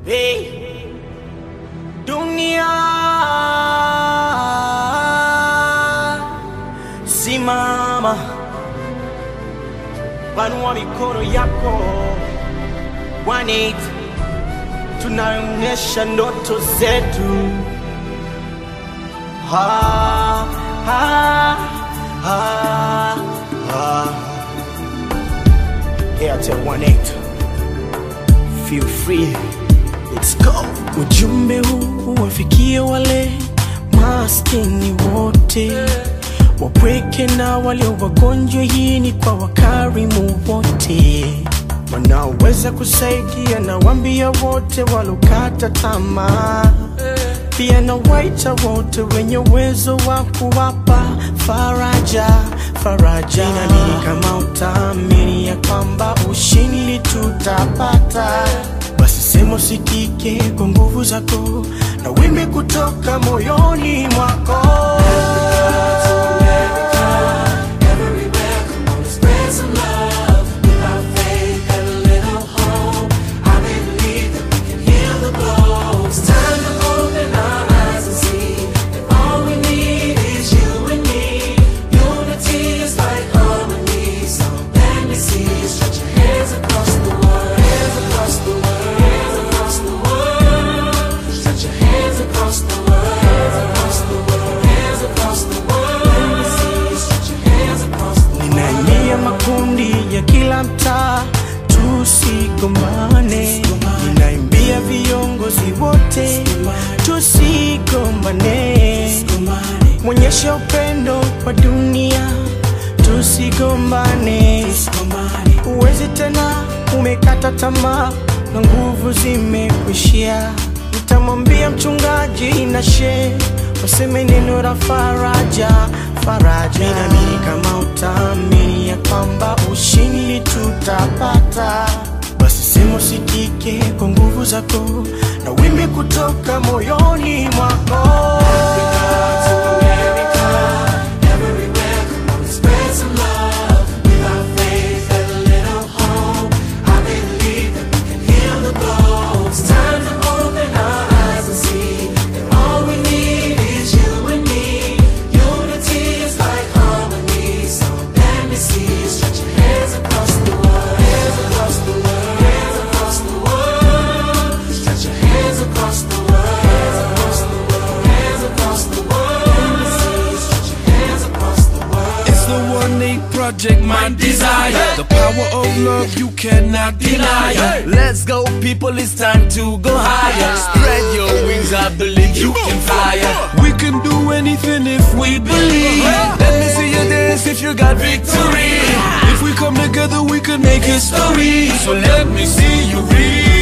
Hey, dunia simama, panua mikono yako, One tunaonyesha ndoto zetu. Ha, ha, ha, ha. Airtel 18 feel free, let's go. Ujumbe huu wafikie wale maskini wote wapweke na walio wagonjwa. Hii ni kwa wakarimu wote wanaoweza kusaidia, na wambia wote walokata tamaa, pia na waita wote wenye uwezo wa kuwapa faraja faraja. Ninaamini kama utaamini ya kwamba ushindi tutapata, basi sema usikike kwa nguvu zako na wimbi kutoka moyoni mwako. Ninaingia makundi ya kila mtaa, tusigombane. Ninaimbia viongozi wote, tusigombane. Mwonyesha upendo kwa dunia, tusigombane. Uwezi tena, umekata tamaa na nguvu zimekuishia. Nitamwambia mchungaji na shehe waseme neno la faraja faraja. Ninaamini kama utaamini ya kwamba ushindi tutapata, basi sema usikike kwa nguvu zako na wimbi kutoka moyoni mwako. It's the one eight project, my desire. The power of love you cannot deny. Let's go, people, it's time to go higher. Spread your wings, I believe you can fly. We can do anything if we believe. Let me see you dance if you got victory. If we come together, we can make history. So let me see you read.